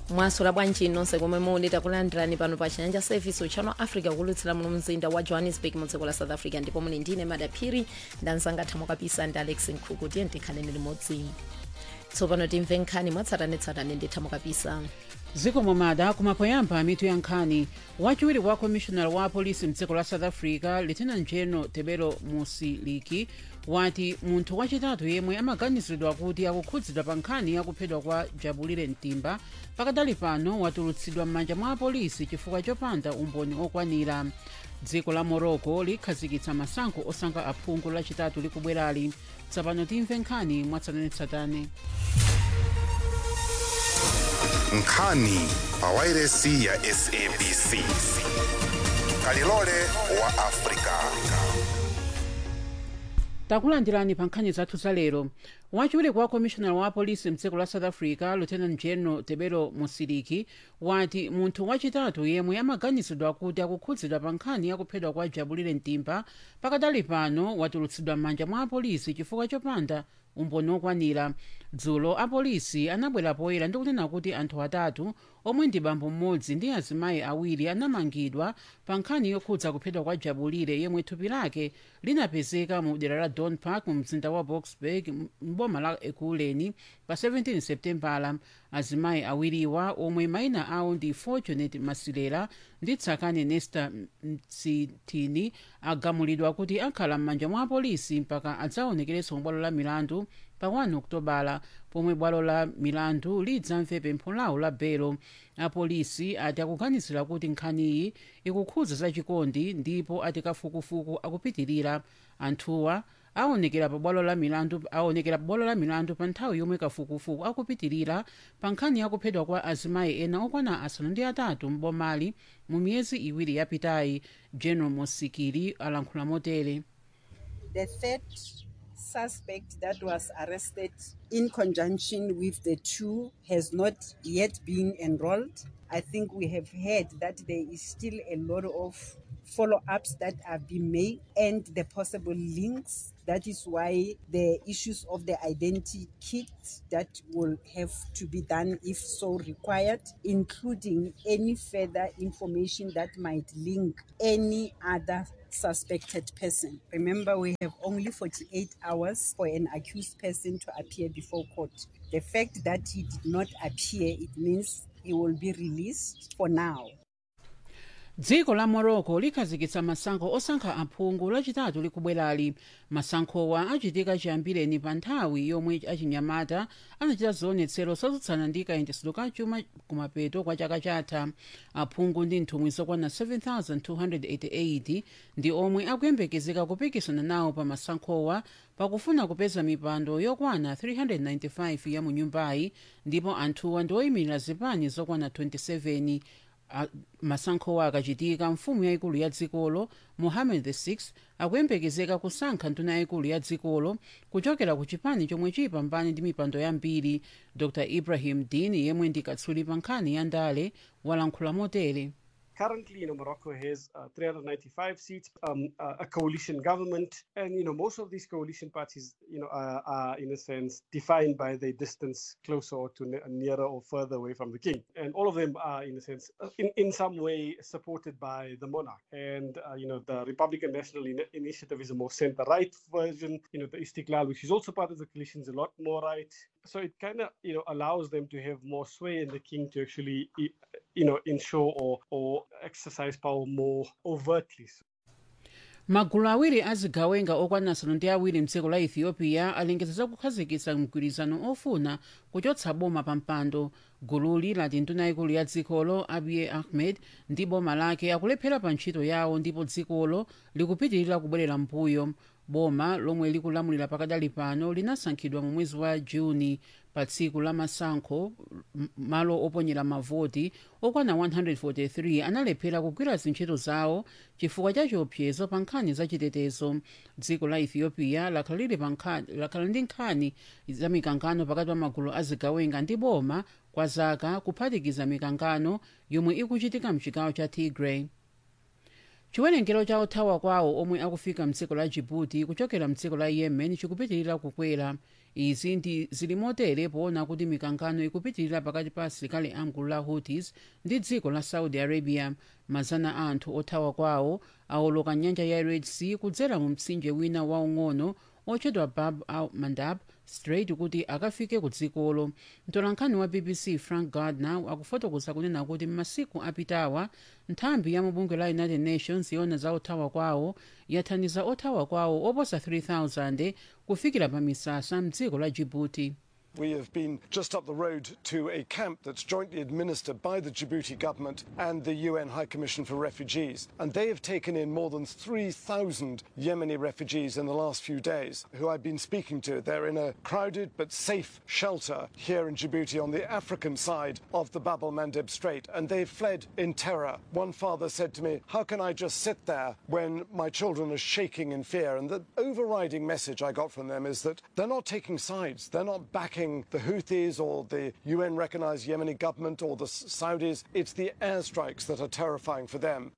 mwasola bwanji nonse komwe muli takulandirani pano pa chinyanja service uchano africa kulutsira muno mzinda wa johannesburg mu dziko la south africa ndipo muli ndine madaphiri ndanzangathamo kapisa ndi alex nkhuku tiye ndikhaleni limodzi tsopano timve nkhani mwatsatanetsatane ndithamo kapisa dziko momada kumapoyamba mitu ya nkhani wachiwiri wa commissioner wa polisi mdziko la south africa lieutenant general tebelo musiliki wati munthu wachitatu yemwe amaganiziridwa kuti akukhudzidwa pa nkhani yakuphedwa kwa jabulire mtimba pakadali pano watulutsidwa m'manja mwa apolisi chifukwa chopanda umboni okwanira dziko la morocco likhazikitsa masankho osankha aphungu lachitatu likubwerali tsopano timve nkhani mwatsatanetsatane nkhani pa wairesi ya sabc kalilole wa afrika takulandirani pa nkhani zathu za lero wachiwiri kwa commissioner wa polisi mdziko la south africa lieutenant general tebelo musiliki wati munthu wachitatu yemwe amaganizidwa kuti akukhudzidwa pa nkhani yakuphedwa kwa jabulire mtimba pakadali pano watulutsidwa m'manja mwa apolisi chifukwa chopanda umboni okwanira dzulo apolisi anabwera poyera ndi kunena kuti anthu atatu omwe ndi bambo mmodzi ndi azimayi awiri anamangidwa pa nkhani yokhudza kuphedwa kwa jabulire yemwe thupi lake linapezeka mu dera la don park mu mzinda wa boksburg mboma la ekuleni pa 17 septembala azimayi awiriwa omwe mayina awo ndi fortunate masilela ndi tsakani nesta msitini agamulidwa kuti akhala m'manja mwa apolisi mpaka adzaonekerenso mu bwalo la milandu pa 1 okutobala pomwe bwalo la milandu lidzamve pempho lawo la belo apolisi ati akuganizira kuti nkhaniyi ikukhudza zachikondi ndipo ati kafukufuku akupitirira anthuwa aonekera pa bwalo la milandu aonekera pa bwalo la milandu pa nthawi yomwe kafukufuku akupitirira pa nkhani yakuphedwa kwa azimayi ena okwana asanu ndi atatu mbomali mu miyezi iwiri yapitayi general mosikili alankhula motere the third suspect that was arrested in conjunction with the two has not yet been enrolled. I think we have heard that there is still a lot of follow ups that are being made and the possible links. That is why the issues of the identity kit that will have to be done if so required, including any further information that might link any other suspected person. Remember, we have only 48 hours for an accused person to appear before court. The fact that he did not appear, it means he will be released for now. dziko la morocco likhazikitsa masankho osankha aphungu lachitatu likubwerali masankhowa achitika chiyambireni pa nthawi yomwe achinyamata anachita zionetsero zotsutsana ndi kayendetsedwe ka chuma kumapeto kwa chaka chatha aphungu ndi nthumwi zokwana 7288 ndi omwe akuyembekezeka kupikisana nawo pa masankhowa pakufuna kupeza mipando yokwana 395 ya mu nyumbayi ndipo anthuwa ndi oyimirira zipani zokwana 27 masankhowa akachitika mfumu yayikulu ya dzikolo mohammed vi akuyembekezeka kusankha nduna yayikulu ya dzikolo kuchokera ku chipani chomwe chiyipambane ndi mipando yambiri dr ibrahim din yemwe ndi katswiri pa nkhani ya ndale walankhula motere Currently, you know, Morocco has uh, 395 seats, um, uh, a coalition government, and you know, most of these coalition parties, you know, are, are in a sense defined by their distance closer or to ne- nearer or further away from the king, and all of them are, in a sense, uh, in in some way supported by the monarch. And uh, you know, the Republican National In- Initiative is a more center-right version. You know, the Istiklal, which is also part of the coalition, is a lot more right. So it kind of, you know, allows them to have more sway in the king to actually you know, ensure or, or exercise power more overtly. magulu awiri azigawenga okwana asanu ndi awiri mdziko la ethiopia alengeza za kukhazikitsa mgwirizano ofuna kuchotsa boma pa mpando gululi lati nduna yayikulu ya dzikolo abiy ahmed ndi boma lake akulephera pa ntchito yawo ndipo dzikolo likupitirira kubwerera mbuyo boma lomwe likulamulira pakadali pano linasankhidwa mu mwezi wa juni pa tsiku la masankho m- malo oponyera mavoti okwana 143 analephera kugwira zintchito zawo chifukwa cha chiopsezo pa nkhani za chitetezo dziko la ethiopia lakhala lili pa nkha- lakhala ndi nkhani za mikangano pakati pa magulu azigawenga ndi boma kwa zaka kuphatikiza mikangano yomwe ikuchitika mchigawo cha tigray chiwerengero cha othawa kwawo omwe akufika mdziko la djibouti kuchokera mdziko la yemen chikupitirira kukwera izi ndi zili motere poona kuti mikangano ikupitirira pakati pa asilikali amgulu la houthis ndi dziko la saudi arabia mazana a anthu othawa kwawo awoloka nyanja ya red sea kudzera mu mtsinje wina waung'ono otchedwa bab al mandab strait kuti akafike ku dzikolo mtolankhani wa bbc frank gardner akufotokoza kunena kuti m'masiku apitawa nthambi ya mubungwe la united nations yona za othawa kwawo yathandiza othawa kwawo oposa 3000 kufikira pa misasa mdziko la djibouti We have been just up the road to a camp that's jointly administered by the Djibouti government and the UN High Commission for Refugees. And they have taken in more than 3,000 Yemeni refugees in the last few days who I've been speaking to. They're in a crowded but safe shelter here in Djibouti on the African side of the Bab el Mandeb Strait. And they've fled in terror. One father said to me, How can I just sit there when my children are shaking in fear? And the overriding message I got from them is that they're not taking sides, they're not backing the Houthis or the UN recognized Yemeni government or the Saudis. It's the airstrikes that are terrifying for them.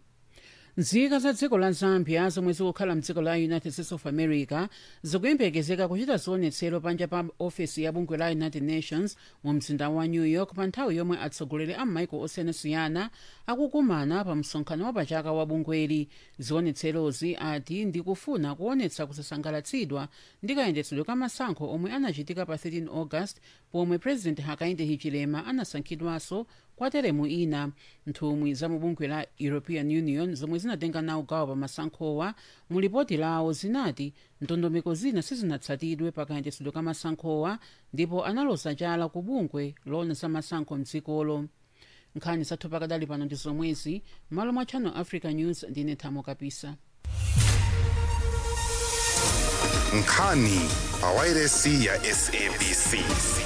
nzika za dziko la zambia zomwe zikukhala mdziko la united states of america zikuyembekezeka kuchita zionetsero panja pa ofesi ya bungwe la united nations mu mzinda wa new york pa nthawi yomwe atsogoleri a m'maiko osiyanasiyana akukumana pa msonkhano wapachaka wa bungweli zionetserozi ati ndikufuna kuonetsa kusasangalatsidwa ndi kayendetsedwe ka masankho omwe anachitika pa 13 august pomwe president hakainde hichilema anasankhidwanso kwa teremu ina nthumwi za mubungwe la european union zomwe zinatenga nawo gawo pa masankhowa mu lipoti lawo zinati ndondomeko zina sizinatsatidwe pa kayendetsedwe ka masankhowa ndipo analoza chala ku bungwe lona za masankho mdzikolo nkhani zathu pakadali pano ndi zomwezi malo mwa channel africa news ndine thamo kapisa nkhani pa wairesi ya sabc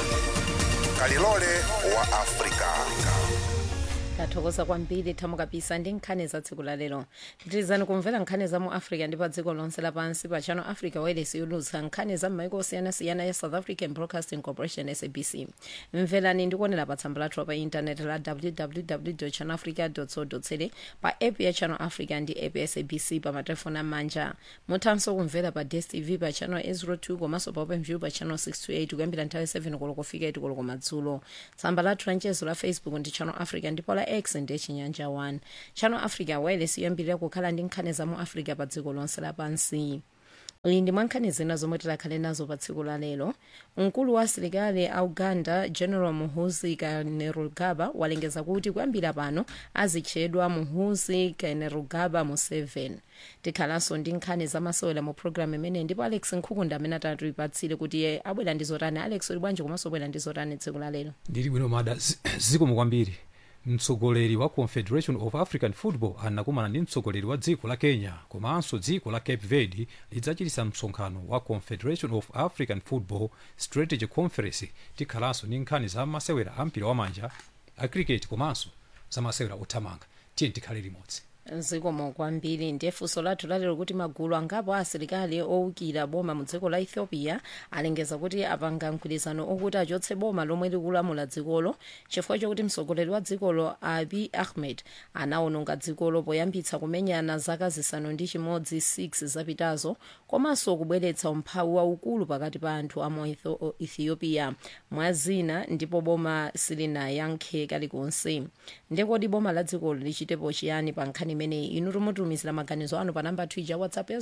kalilole wa afrika tathokoza kwambiri thamo kapisa ndi nkhani za tsiku la lero pitirizani kumvera nkhani za mu africa ndi pa dziko lonse lapansi pa channel africa wireless yolutsa nkhani za m'maiko osiyanasiyana ya south african broadcasting corporation sabc mverani ndikuonera pa tsamba lathu pa intaneti la www channel africa co za pa app ya channel africa ndi app ya sabc pa matelefoni amanja muthanso kumvera pa dstv pa channel 802 komanso pa openview pa channel 628 kuyambira nthawi 7 koloko kufika 8 koloko madzulo tsamba lathu la mchezo la facebook ndi channel africa ndipo la x ndi chinyanja 1 channel africa wireless yoyambirira kukhala ndi nkhani za mu africa pa dziko lonse lapansi iyi ndi mwankhani zina zomwe tilakhale nazo pa tsiku la lero mkulu wa asilikali a uganda general muhuzi kainerugaba walengeza kuti kuyambira pano azitchedwa muhuzi kainerugaba museveni tikhalanso ndi nkhani zamasewera mu programu imene ndipo alex nkhukunda amene atatipatsire kuti iye abwera ndi zotani alex uli bwanji komanso abwera ndi zotani tsiku la lero ndili bwino mada zi- zikomo kwambiri mtsogoleri wa confederation of african football anakumana ndi mtsogoleri wa dziko la kenya komanso dziko la cape verde lidzachitisa msonkhano wa confederation of african football strategy conference tikhalanso ndi nkhani za masewera a mpira wamanja a cricket komanso za masewera othamanga tiye tikhale limodzi zikomo kwambiri ndiye funso lathu lalero kuti magulu angapo asilikali owukira boma mu dziko la ethiopia alengeza kuti apanga mgwirizano okuti achotse boma lomwe likulamula dzikolo chifukwa chokuti mtsogoleri wa dzikolo abi ahmed anawononga dzikolo poyambitsa kumenyana zaka zisanu ndi chimodzi 6 zapitazo komanso kubweretsa umphawi waukulu pakati pa anthu a mu Etho- ethiopia mwazina ndipo boma silinayankhe kalikonse ndekodi boma la dzikolo lichitepo chiyani pa nkhani imeneyi inu tumutumizira maganizo anu pa namba twija whatsapp ya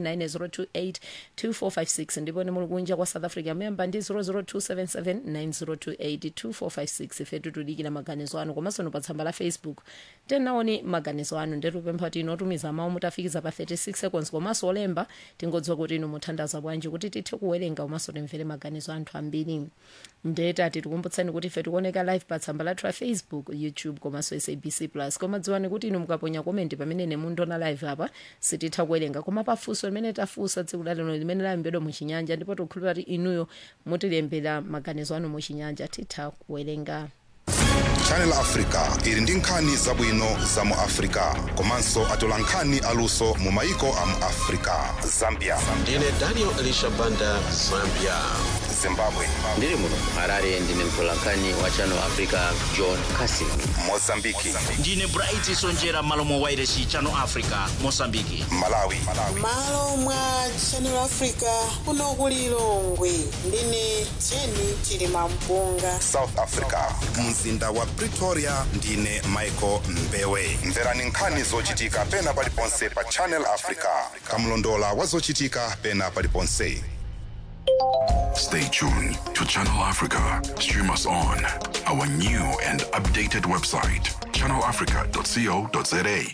0790282456 ndipo ni muli kunja kwa south africa memba ndi 0027790282456 ife tutudikira maganizo anu komanso ni pa tsamba la facebook tenaoni maganizo anu ndetupempha kuti inu otumiza mawu mutafikiza pa 36 seconds komanso olemba tingodziwa kuti inu muthandaza bwanji kuti tithe kuwerenga komanso timvere maganizo anthu ambiri ndetati tikumbutsani kuti ife tikuoneka live pa tsamba lathu la facebook youtube komanso sabc plus koma dziwani kuti inu mukaponya komenti pamene nemundiona live apa sititha kuwerenga koma pafunso limene tafunsa tsiku lalero limene layembedwa muchinyanja ndipo tikukhulupira kuti inuyo mutilembera maganizo anu muchinyanja titha kuwerenga channel africa ili ndi nkhani zabwino za mu africa komanso atola nkhani aluso mu maiko a mu africa zambia ndine daniel elisha banda zambia zimbabwe ndiri muno harare ndine mtolankhani wa channel africa john casin mozambiki ndine bright sonjera malo mwa wairesi channel africa mosambiki malawi malo mwa channel africa kuno ku lilongwe ndine jeni chilima mpunga south africa mzinda wa pretoria ndine michael mbewe mverani nkhani zochitika pena paliponse pa channel africa kamlondola wa zochitika pena paliponse Stay tuned to Channel Africa. Stream us on our new and updated website, channelafrica.co.za.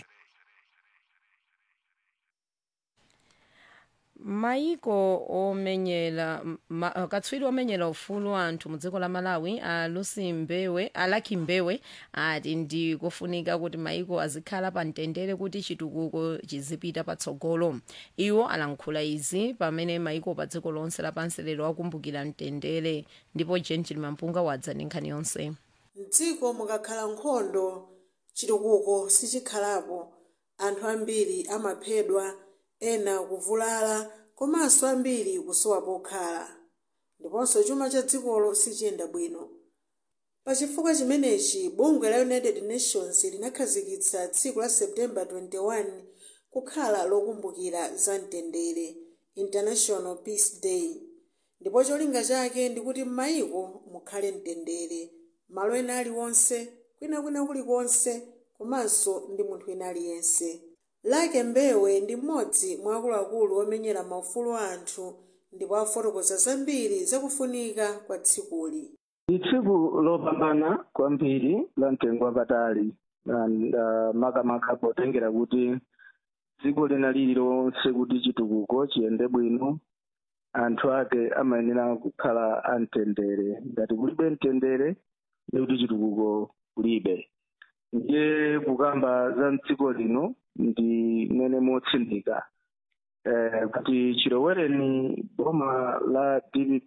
maiko omenyera ma, katswiri omenyera ufulu wa anthu mu dziko la malawi a lucy mbewe alaki mbewe ati ndi kufunika kuti maiko azikhala pa mtendere kuti chitukuko chizipita patsogolo iwo alankhula izi pamene maiko pa dziko lonse lapansi lero akumbukira mtendere ndipo jen chilimampunga wadza ndi nkhani yonse mdziko mukakhala nkhondo chitukuko sichikhalapo anthu ambiri amaphedwa ena kuvulala komanso ambiri kusowa pokhala ndiponso chuma cha dzikolo sichiyenda bwino pachifukwa chimenechi bungwe la united nations linakhazikitsa tsiku la september 21 kukhala lokumbukira za mtendere international peace day ndipo cholinga chake ndikuti m'mayiko mukhale mtendere malo ena aliwonse kwinakwina kulikonse komanso ndi munthu ena aliyense lake mbewe ndi mmodzi mwa akuluakulu omenyera maufulu a anthu ndipo afotokoza zambiri zakufunika kwa tsikuli ndi tsiku lopambana kwambiri la mtengo wapatali and, uh, makamaka potengera kuti dziko lina lililonse kuti chitukuko chiyende bwino anthu ake amayenera kukhala amtendere ngati kulibe mtendere ndi kuti chitukuko kulibe ndiye kukamba za mdziko lino ndi mene motsindika eh, kuti chilowereni boma la dpp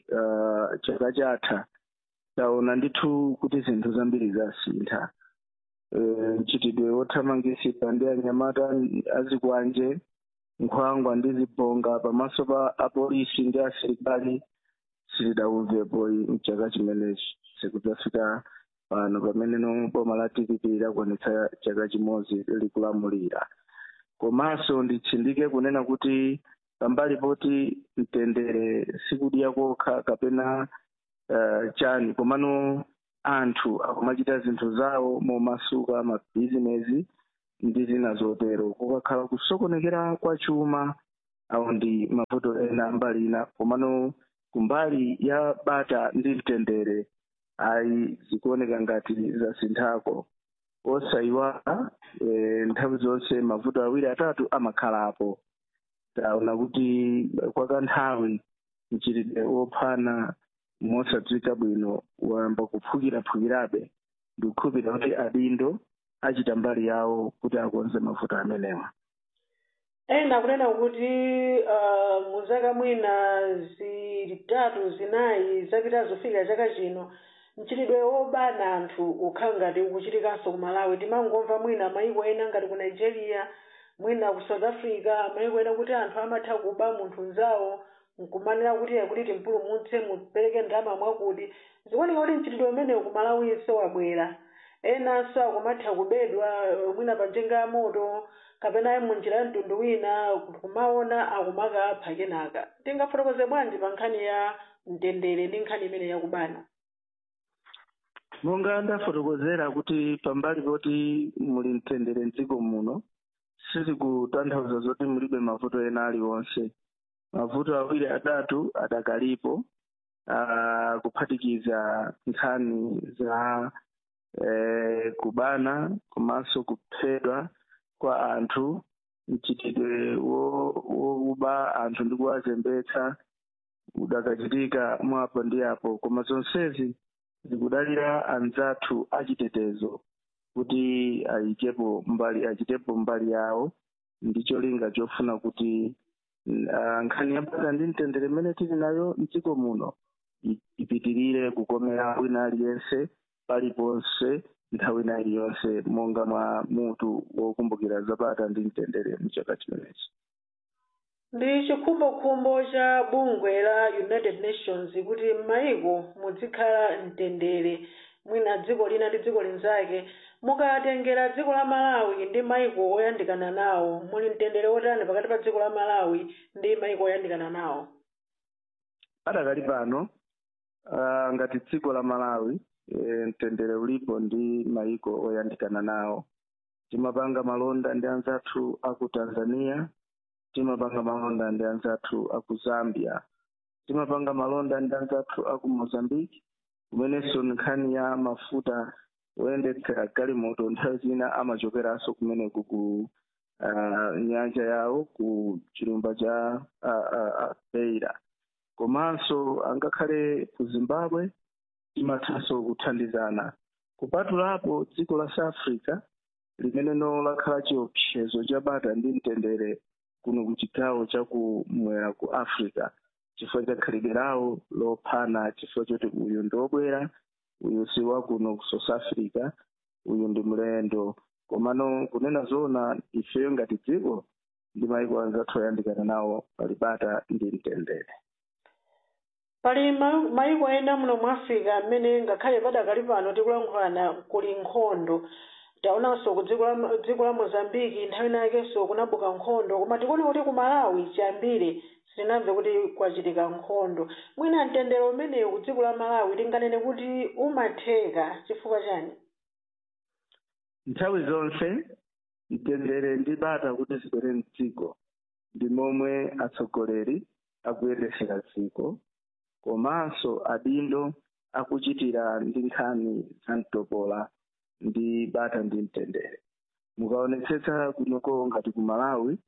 uh, chaka chatha taona ndithu kuti zinthu zambiri zasintha eh, mchitidwe wothamangisika ndi anyamata azikwanje nkhwangwa ndi zibonga pamaso pa apolisi ndi asilikali sitidauvepo mchaka chimenechi sikudzafika pano pamene no boma la dpp lakwanitsa chaka chimodzi likulamulira komanso nditsindike kunena kuti pambali poti mtendere sikudya kokha kapena uh, chani komano anthu akumachita zinthu zawo momasuka mabhizinesi ndi zina zotero kukakhala kusokonekera kwa chuma awo ndi mavuto ena mbali ina komano kumbali ya bata ndi mtendere ayi zikuoneka ngati zasinthako osayiwala e, nthawi zonse mavuto awiri atatu amakhalapo taona kuti kwa kanthawi mchitidwe wophana mosadziwika bwino wayamba kuphukiraphukirabe ndikukhulupirira kuti adindo achita mbali yawo kuti akonze mavuto amenewa ena kunena kuti uh, mu zaka mwina zitatu zinayi zapita zofika chaka chino mchitidwe wobana anthu ukhala ngati ukuchitikanso ku malawi timangomva mwina mayiko ena ngati ku nigeria mwina ku south africa mayiko ena kuti anthu amatha kuba munthu mzawo nkumanena kuti kuti timpulumutse mupereke ndalama mwakuti zikuoneka kuti mchitidwe umenewu ku malawinso wabwera enanso akumatha kubedwa mwina pa njinga ya moto kapena munjira ya mtundu wina kumaona akumakapha kenaka tingafotokoze bwanji pa nkhani ya mtendere ndi nkhani imene yakubana monga ndafotokozera kuti pambali poti muli mtendere mdziko muno sizikutanthauza zoti mulibe mavuto ena aliwonse mavuto awiri atatu adakalipo uh, kuphatikiza nkhani za eh, kubana komanso kuphedwa kwa anthu mchitidwe wokuba anthu ndi kuwazembetsa udakachitika mwapo ndi apo koma zonsezi zikudalira anzathu achitetezo kuti ayikepo mbali achitepo mbali yawo ndi cholinga chofuna kuti uh, nkhani yabata ndi mtendere imene tili nayo mdziko muno ipitirire kukomera wina aliyense paliponse nthawi ina iliyonse monga mwa mutu wokumbukira zabata ndi mtendere mchaka chimenechi ndi chikhumbokhumbo cha bungwe la united nations kuti m'mayiko muzikhala mtendere mwina dziko lina ndi dziko linzake mukatengera dziko la malawi ndi mayiko oyandikana nawo muli mtendere wotani pakati pa dziko la malawi ndi mayiko oyandikana nawo padakali pano uh, ngati dziko la malawi e, mtendere ulipo ndi mayiko oyandikana nawo timapanga malonda ndi anzathu aku tanzania timapanga malonda ndi anzathu aku zambia timapanga malonda ndi anzathu aku mozambique kumenenso nkhani ya mafuta oyendetsera galimoto nthawi zina amachokeranso kumeneku ku uh, nyanja yawo ku chilumba cha uh, uh, uh, beira komanso angakhale ku zimbabwe timathanso kuthandizana kupatulapo dziko la south africa limeneno lakhala chiopsezo cha bata ndi mtendere kuno ku chigawo chakumwera ku africa chifukwa cha khalidwe lawo lophana chifukwa choti uyu ndi wobwera uyu si wakuno ku south africa uyu ndi mlendo komano kunena zoona ifeyo ngati dziko ndi mayiko anzathu oyandikana nawo pali bata ndi mtendere pali ma- mayiko ena muno mu africa amene ngakhale padakali pano tikulankhulana kuli nkhondo taonanso ku dziko la dziko la mozambiki nthawi inakenso kunabuka nkhondo koma tikuona kuti ku malawi chiyambire sitinamve kuti kwachitika nkhondo mwina mtendere umenewu ku dziko la malawi tinganene kuti umatheka chifukwa chani nthawi zonse mtendere ndi bata kuti zibwere mdziko ndi momwe atsogoleri akuyendesera dziko komanso adindo akuchitira ndi nkhani za mtopola ndi bata ndi mtendere mukaonetsetsa kunoko ngati ku malawi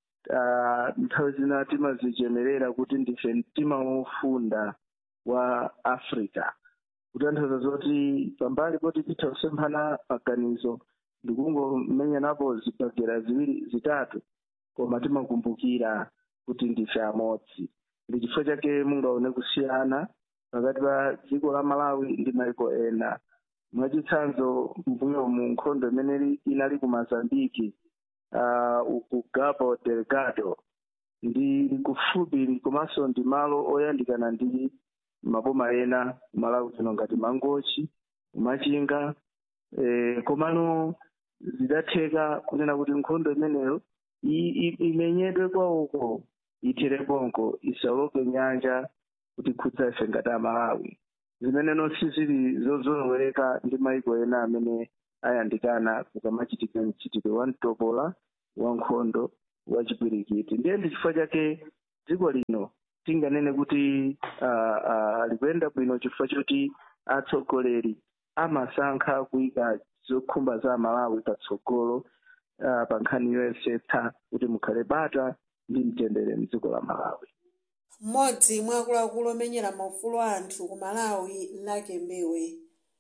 uh, nthawi zina timazichemerera kuti ndife mtima wofunda wa africa kutanthauza zoti pambali poti titha kusemphana maganizo ndikungomenyanapo zibagera ziwiri zitatu koma timakumbukira kuti ndife amodzi ndi chifukwa chake mungaone kusiyana pakati pa dziko la malawi ndi mayiko ena mwachitsanzo mbuyo mu nkhondo imene inali ku mozambiki uh, ku cabo delgado ndi kufupi komanso ndi malo oyandikana ndi maboma ena malawi kuno ngati mangochi machinga eh, komano zidatheka kunena kuti nkhondo imeneyo i- i- imenyedwe kwawoko ithereponko isaloke nyanja kuti khudza ife ngati amalawi zimeneno sizili zozolowereka ndi mayiko ena amene ayandikana kukamachitika mchitidwe wa mtopola wa nkhondo wa chipwirikiti ndiye ndi chifukwa chake dziko lino tinganene kuti uh, uh, likuyenda bwino chifukwa choti atsogoleri amasankha kuyika zokhumba za malawi patsogolo uh, pa nkhani yoyesetsa kuti mukhale bata ndi mtendere mdziko la malawi mmodzi mwa akuluakulu omenyera maufulu a anthu ku malawi lake mbewe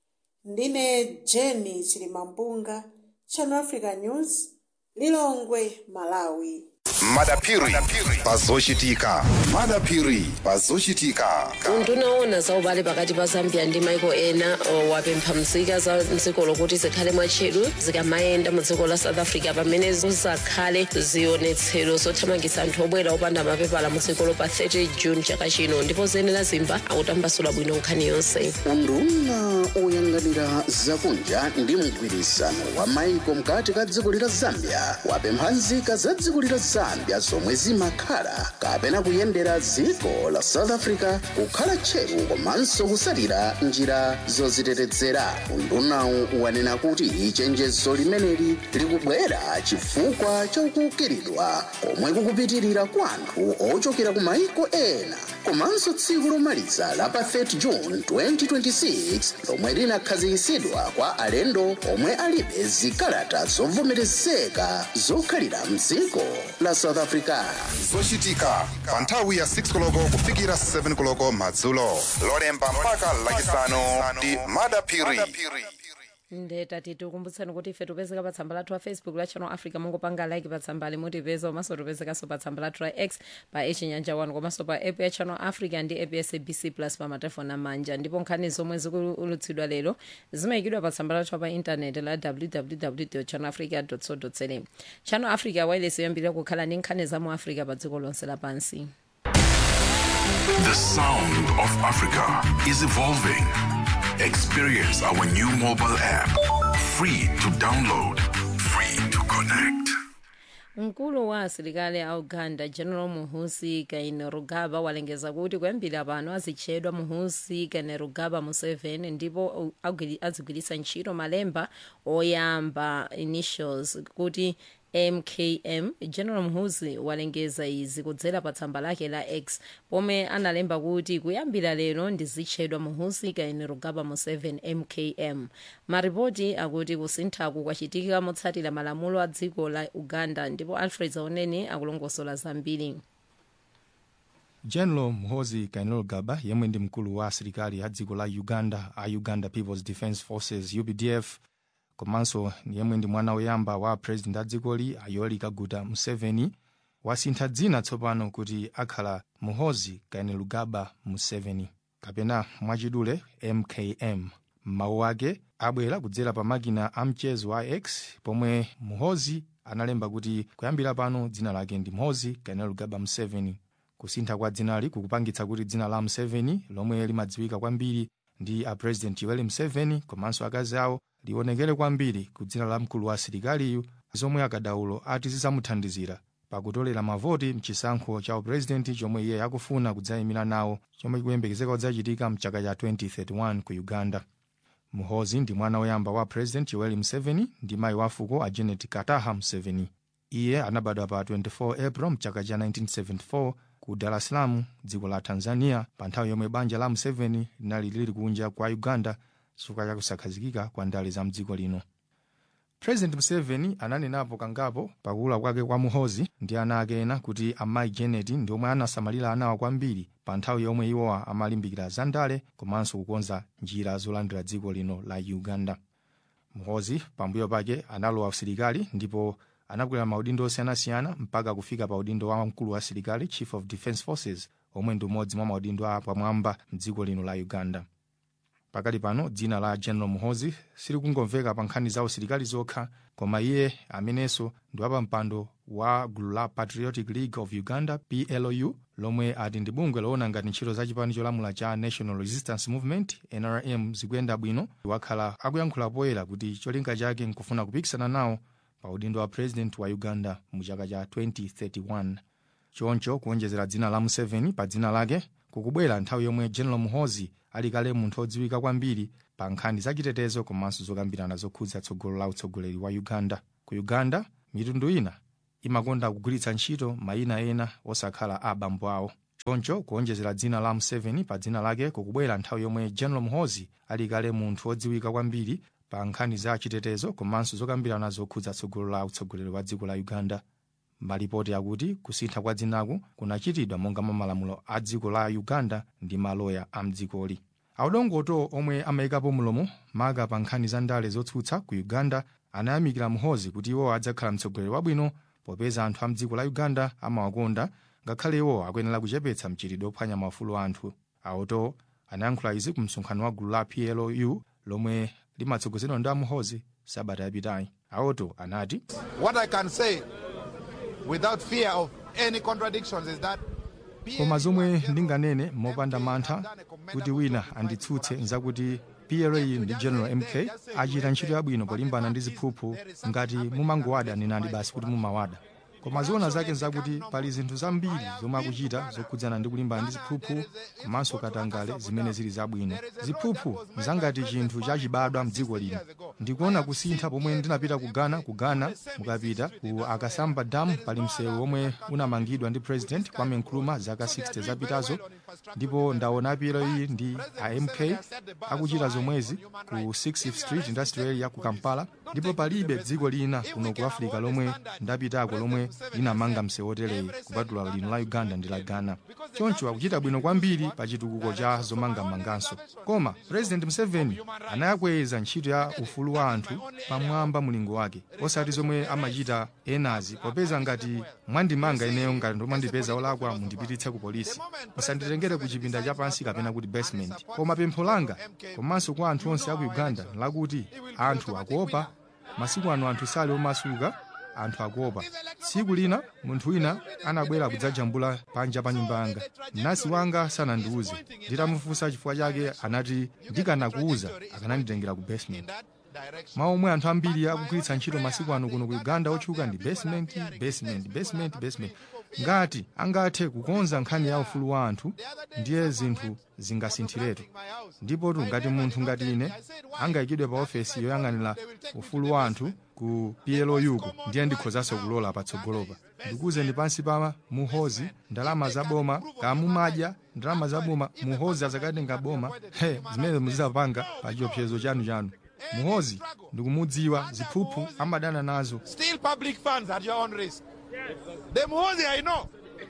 ndine jeni chilimampunga channel africa news lilongwe malawi madapiri pazochitika madapiri pazochitika undunaona za ubale pakati pa zambia ndi maiko ena o, wapempha nzika za mdziko lokuti zikhale mwatcheru zikamayenda mu dziko la south africa pamene zizakhale zionetsero zothamangitsa anthu obwera opanda mapepala mu dzikolo pa 30 june chaka chino ndipo zenera zimba akutambasula bwino nkhani yonse unduna oyang'anira zakunja ndi mgwirizano wa maiko mkati ka dziko lila zambia wapempha nzika za dziko lila zambia zomwe zimakhala kapena kuyendera dziko la south africa kukhala tcheru komanso kusalira njira zozitetezera undunawu wanena kuti chenjezo limeneli likubwera chifukwa cha kukiridwa komwe kukupitirira kwa anthu ochokera ku maiko ena komanso tsiku lomaliza la pa 30 june 2026 lomwe linakhazikitsidwa kwa alendo omwe alibe zikalata zovomerezeka zokhalira mdziko la south africa zochitika pa nthawi ya 6 koloko kufikira 7 koloko madzulo lolemba mpaka lachisanu ndi madapiri ndetati tikumbutseni kuti ife tipezeka pa tsamba lathu la facebook la channel africa mungopanga like pa tsamba limutipeza komanso tipezekanso pa tsamba lathu la x pa echinyanja 1 komanso pa app ya channel africa ndi app ya sabc plus pa matelefoni amanja ndipo nkhani zomwe zikulutsidwa lero zimayikidwa pa tsamba lathu pa intaneti la www channel africa co za channel africa wireless yoyambirira kukhala ndi nkhani za mu africa pa dziko lonse lapansi The sound of Africa is evolving. Experience our new mobile app. Free to download, free to connect. mkulu wa asilikali a uganda general muhusi kainerugaba walengeza kuti kuyambira pano azitchedwa muhusi kainerugaba museveni ndipo agwiri- azigwiritsa ntchito malemba oyamba initials kuti mkm general muhusi walengeza izi kudzera pa tsamba lake la x pomwe analemba kuti kuyambira lero ndizitchedwa muhusi kainerugaba museveni mkm maripoti akuti kusinthaku kwachitika motsatira malamulo a dziko la uganda ndipo alfred zaoneni akulongosola zambiri general muhozi kainerugaba yemwe ndi mkulu wa asilikali a dziko la uganda a uganda peoples defence forces updf komanso yemwe ndi mwana woyamba wa president a dzikoli a yoweri kaguta museveni wasintha dzina tsopano kuti akhala muhozi kainerugaba museveni kapena mwachidule mkm mawu ake abwera kudzera pa makina a mchezo wa x pomwe muhozi analemba kuti kuyambira pano dzina lake ndi muhozi kainerugaba museveni kusintha kwa dzinali kukupangitsa kuti dzina la museveni lomwe limadziwika kwambiri ndi a president yoweri museveni komanso akazi awo lionekere kwambiri ku dzina la mkulu wa asilikaliyu zomwe akadaulo ati zidzamuthandizira pakutolera mavoti mchisankho cha upurezidenti chomwe iye akufuna kudzayimira nawo chomwe chikuyembekezeka kudzachitika mchaka cha 2031 ku uganda muhozi ndi mwana woyamba wa president yoweri museveni ndi mayi wa fuko a janet kataha museveni iye anabadwa pa 24 april mchaka cha 1974 ku dar es salaam dziko la tanzania pa nthawi yomwe banja la museveni linali lili kunja kwa uganda chifukwa cha kusakhazikika kwa ndale za mdziko lino president museveni ananenapo kangapo pakula kwake kwa muhozi ndi ana ake ena kuti amayi janet ndi omwe anasamalira anawa kwambiri pa nthawi yomwe iwowa amalimbikira za ndale komanso kukonza njira zolandira dziko lino la uganda muhozi pambuyo pake analowa usilikali ndipo anakwera maudindo osiyanasiyana mpaka kufika pa udindo wa mkulu wa asilikali chief of defence forces omwe ndi umodzi mwa maudindo apamwamba mdziko lino la uganda pakali pano dzina la general muhozi silikungomveka pa nkhani za usilikali zokha koma iye amenenso ndi wapampando wa gulu la patriotic league of uganda plou lomwe ati ndi bungwe loona ngati ntchito za chipani cholamula cha national resistance movement nrm zikuyenda bwino wakhala akuyankhula poyera kuti cholinga chake nkufuna kupikisana nawo pa udindo wa president wa uganda mu chaka cha 2031 choncho kuonjezera dzina la museveni pa dzina lake kukubwera nthawi yomwe general muhozi ali kale munthu odziwika kwambiri pa nkhani zachitetezo komanso zokambirana zokhudza tsogolo la utsogoleri wa uganda ku uganda mitundu ina imakonda kugwiritsa ntchito mayina ena osakhala a abambo awo choncho kuonjezera dzina la museveni pa dzina lake kukubwera nthawi yomwe general muhozi ali kale munthu odziwika kwambiri pa nkhani za chitetezo komanso zokambirana zokhudza tsogolo la utsogoleri wa dziko la uganda malipoti akuti kusintha kwa dzinaku kunachitidwa monga mwa malamulo a dziko la uganda ndi maloya a mdzikoli audongoto omwe amayikapo mulomo maka pa nkhani za ndale zotsutsa ku uganda anayamikira muhozi kuti iwo adzakhala mtsogoleri wabwino popeza anthu a mdziko la uganda amawakonda ngakhale iwo akuyenera kuchepetsa mchitidwe ophwanya maufulu a anthu auto anayankhula izi ku msonkhano wa gulu la plou lomwe limatsogozedwa ndi amuhozi sabata yapitayi auto anati What I can say without fear of any contradictions is that koma zomwe ndinganene mopanda mantha kuti wina anditsutse nzakuti pla ndi general mk achita ntchito yabwino polimbana ndi ziphuphu ngati mumangowada nenani basi kuti mumawada koma zoona zake nzakuti pali zinthu zambiri zomwe akuchita zokhudzana ndi kulimbana ndi ziphuphu komanso katangale zimene zili zabwino ziphuphu zangati chinthu chachibadwa mdziko lino ndikuona kusintha pomwe ndinapita ku ghana ku ghana mukapita ku akasamba dam pali msewu omwe unamangidwa ndi president kwame nkrumah zaka 60 zapitazo ndipo ndaona pla ndi a mk akuchita zomwezi ku 6th street industrial area ku kampala ndipo palibe dziko lina kuno ku africa lomwe ndapitako lomwe linamanga msewu otereyi kupatula lino la uganda ndi la ghana choncho akuchita bwino kwambiri pa chitukuko cha zomangamanganso koma president museveni anayakweza ntchito ya ufulu wa anthu pamwamba mulingo wake osati zomwe amachita enazi popeza ngati mwandimanga ineyo ngati ndomwandipeza olakwa mundipititse ku polisi musanditengere ku chipinda chapansi kapena kuti basement koma pempho langa komanso kwa anthu onse aku uganda lakuti anthu akuopa masiku ano anthu sali omasuka anthu akuopa tsiku lina munthu wina anabwera kudzajambula panja pa nyumba yanga mnasi wanga sanandiuze nditamufunsa chifukwa chake anati ndikanakuuza akananditengera ku basement mawu omwe anthu ambiri akugwiritsa ntchito masiku ano kuno ku uganda otchuka ndi basement basement basement basement ngati angathe kukonza nkhani ya ufulu wa anthu ndiye zinthu zingasinthiretu ndipotu ngati munthu ngati ine angayikidwe pa ofesi yoyang'anira ufulu wa anthu ku plu ku ndiye ndikhozanso kulola patsogolopa ndikuwuzeni pansi pa muhozi ndalama za boma kamumadya ndalama za boma muhozi azakatenga boma he zimene muzizapanga pa chiopsezo chanu chanu muhozi ndikumudziwa ziphuphu amadana nazo Steal public funds at your own risk. The Muhozi I know.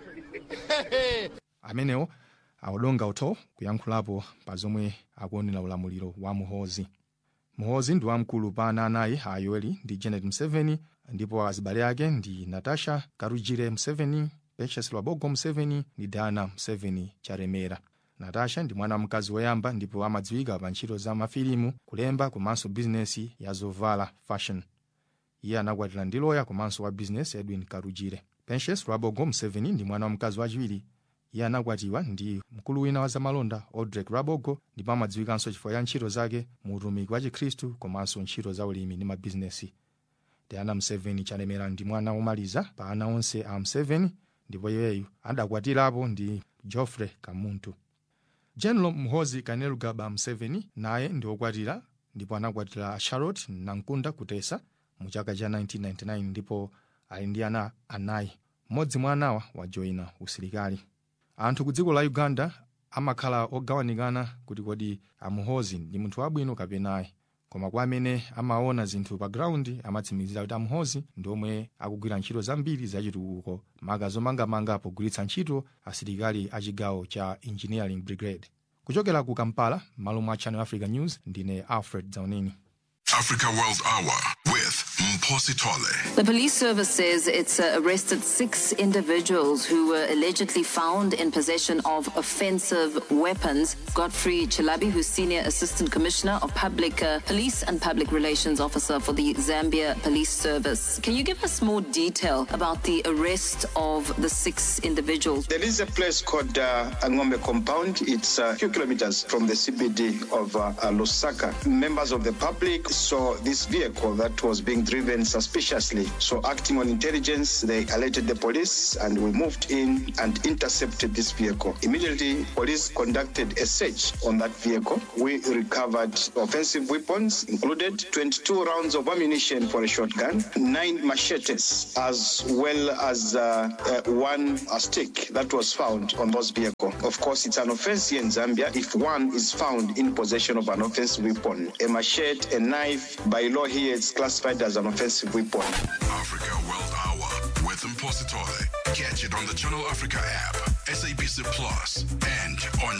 amenewo awodonga utho kuyankhulapo pa zomwe akuonera ulamuliro wa muhozi muhozi ndi wamkulu pa ana anayi a yoweri ndi janet museveni ndipo azibale ake ndi natasha karujire museveni patience lwabogo museveni ndi diana museveni charemera natasha ndi mwana wamkazi woyamba ndipo amadziwika pa ntchito za mafilimu kulemba komanso bizinesi ya zovala fashion iye anakwatira ndi loya komanso wa bizinesi edwin karujire patience lwabogo museveni ndi mwana wamkazi wachiwiri iye anakwatiwa ndi mkulu wina wa zamalonda odrek rabogo ndipo amadziwikanso chifukwa cha ntchito zake mu utumiki wa chikhristu komanso ntchito za ulimi ndi mabizinesi diana museveni chalemera ndi mwana womaliza pa ana onse a museveni ndipo iyeyu adakwatirapo ndi geoffrey kamuntu general muhozi kainerugaba museveni naye ndi wokwatira ndipo anakwatira charlotte nankunda kutesa mu chaka cha 1999 ndipo ali ndi ana anayi mmodzi mwa anawa wajoyina usilikali anthu ku dziko la uganda amakhala ogawanikana kuti kodi amuhozi ndi munthu wabwino kapena ayi koma kwa amene amaona zinthu pa ground amatsimikizira kuti amuhozi ndi omwe akugwira ntchito zambiri zachitukuko maka zomangamanga pogwiritsa ntchito asilikali a chigawo cha engineering brigade kuchokera ku kampala malo mwa channel africa news ndine alfred zaunini Africa World Hour with Mposi Tole. The police service says it's uh, arrested six individuals who were allegedly found in possession of offensive weapons. Godfrey Chilabi, who's Senior Assistant Commissioner of Public uh, Police and Public Relations Officer for the Zambia Police Service. Can you give us more detail about the arrest of the six individuals? There is a place called uh, Angombe Compound. It's a few kilometers from the CBD of uh, uh, Lusaka. Members of the public saw this vehicle that was being driven suspiciously. So, acting on intelligence, they alerted the police and we moved in and intercepted this vehicle. Immediately, police conducted a search on that vehicle. We recovered offensive weapons, included 22 rounds of ammunition for a shotgun, nine machetes, as well as uh, uh, one uh, stick that was found on those vehicle. Of course, it's an offense here in Zambia if one is found in possession of an offensive weapon. A machete, a knife, by law here it's classified as an offensive weapon. Africa World Hour with Mposi Tole. Catch it on the Channel Africa app, SABC Plus, and on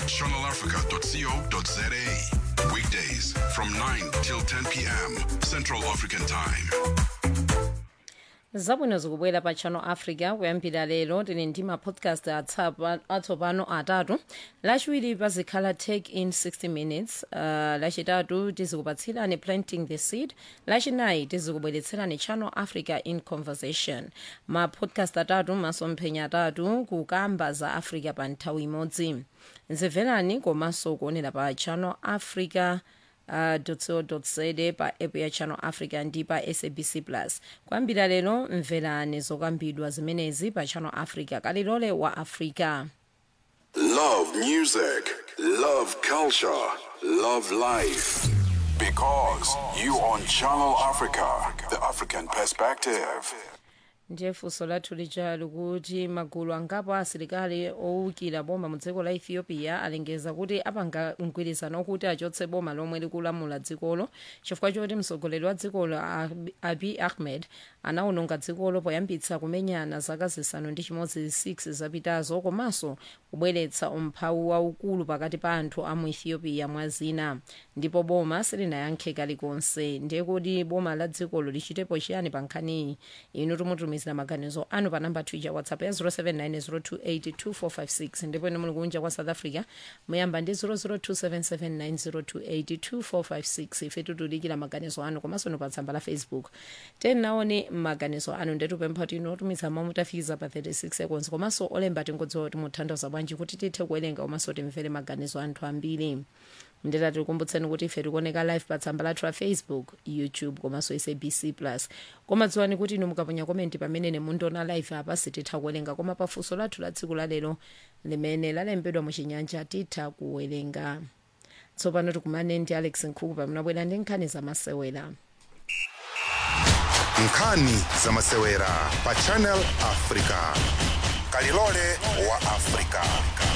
channelafrica.co.za. Weekdays from 9 till 10 p.m. Central African Time. zabwino zikubwera pa channel africa kuyambira lero tili ndi mapodcast atsapa- atsopano atatu lachiwiri pazikhala take in 60 minutes uh, lachitatu tizikupatsirani planting the seed lachinayi tizikubweretserani channel africa in conversation mapodcast atatu masomphenya atatu kukamba za africa pa nthawi imodzi mverani komanso kuonera pa channel africa uh, co.za pa app ya channel africa ndi pa sabc plus kuyambira lero mverani zokambidwa zimenezi pa channel africa kalilole wa africa Love music, love culture, love life. Because you on Channel Africa, the African perspective. ndiye funso lathu lija likuti magulu angapo asilikali owukira boma mu dziko la ethiopia alengeza kuti apanga mgwirizano okuti achotse boma lomwe likulamula dzikolo chifukwa choti mtsogoleri wa dzikolo Ab- abiy ahmed anawononga dzikolo poyambitsa kumenyana zaka zisanu ndi chimodzi 6 zapitazo komanso kubweretsa umphawi waukulu pakati pa anthu a mu ethiopia mwa zina ndipo boma silinayankhe kalikonse ndiye kuti boma la dzikolo lichitepo chiyani pa nkhaniyi inu tumutumizira maganizo anu pa namba twitter whatsapp ya 0790282456 ndipo inu muli kunja kwa south africa muyamba ndi 0027790282456 ife titulikira maganizo anu komanso inu pa tsamba la facebook tenaone maganizo anu ndetupempha kuti inu otumiza mawu mutafikiza pa 36 seconds komanso olemba tingodziwa kuti muthandiza bwanji kuti tithe kuwerenga komanso timvere maganizo anthu ambiri ndeta tikukumbutseni kuti ife tikuoneka live pa tsamba lathu la facebook youtube komanso sabc plus koma dziwani kuti inu mukaponya komenti pamene mundiona live apa sititha kuwerenga koma pafunso lathu la tsiku lalero limene lalembedwa muchinyanja titha kuwerenga tsopano tikumane ndi alex nkhuku pamene abwera ndi nkhani zamasewera nkhani zamasewera pa channel africa kalilole wa africa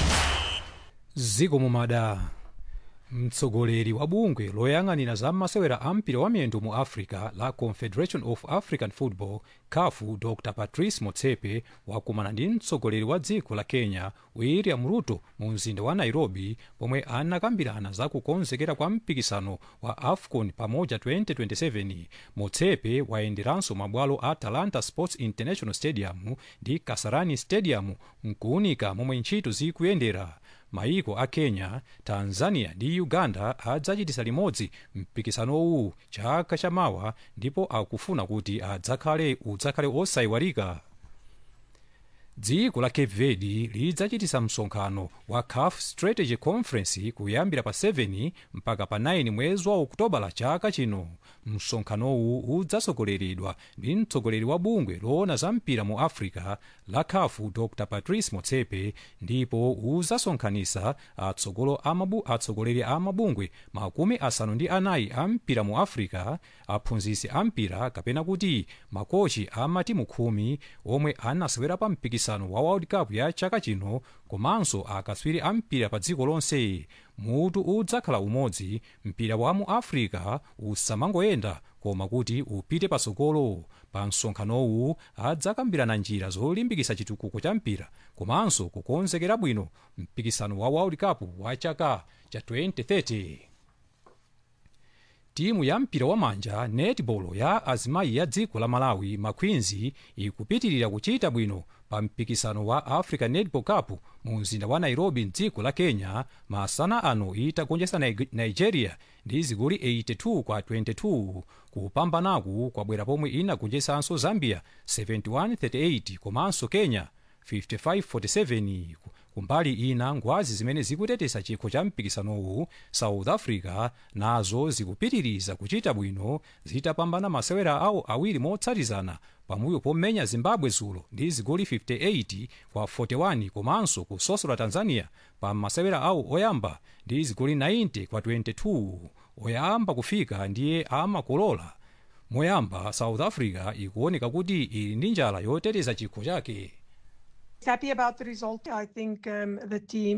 ziko mumada mtsogoleri wa bungwe loyang'anira za masewera a mpira wa miyendo mu africa la confederation of african football kafu dr patrice motsepe wakumana ndi mtsogoleri wa dziko la kenya william ruto mu mzinda wa nairobi pomwe anakambirana za kukonzekera kwa mpikisano wa afcon pamoja 2027 motsepe wayenderanso mabwalo a talanta sports international stadium ndi kasarani stadium mkuunika momwe ntchito zikuyendera maiko a kenya tanzania ndi uganda adzachitisa limodzi mpikisanowu chaka chamawa ndipo akufuna kuti adzakhale udzakhale osayiwalika dziko la cape verde lidzachitisa msonkhano wa caf strategy conference kuyambira pa 7 mpaka pa 9 mwezi wa okutobala chaka chino msonkhanowu udzasogoleredwa ndi mtsogoleri wa bungwe loona za mpira mu africa la caf dr patrice motsepe ndipo udzasonkhanisa atsogolo amabu, atsogoleri a mabungwe makumi asanu ndi anayi a mpira mu africa aphunzisi a mpira kapena kuti makochi a matimu khumi omwe anasewera pa mpikisano wa world cup ya chaka chino komanso akatswiri a mpira pa dziko lonse mutu udzakhala umodzi mpira wa mu africa usamangoyenda koma kuti upite patsogolo pa msonkhanowu adzakambirana njira zolimbikitsa chitukuko cha mpira komanso kukonzekera bwino mpikisano wa world cup wa chaka cha 2030 timu ya mpira wa manja netball ya azimayi ya dziko la malawi maqueens ikupitirira kuchita bwino pa mpikisano wa africa netball cup mu mzinda wa nairobi mdziko la kenya masana ano itagonjetsa Nig- nigeria ndi zigoli 82 kwa 22 kupambanaku kwabwera pomwe inagonjetsanso zambia 7138 komanso kenya 5547 kumbali ina ngwazi zimene zikuteteza chikho cha mpikisanowu south africa nazo zikupitiriza kuchita bwino zitapambana masewera awo awiri motsatizana pambuyo pomenya zimbabwe zulo ndi zigoli 58 kwa 41 komanso kusosola tanzania pa masewera awo oyamba ndi zigoli 90 kwa 22 oyamba kufika ndiye amakolola moyamba south africa ikuoneka kuti ili ndi njala yoteteza chikho chake happy about the result. I think um, the team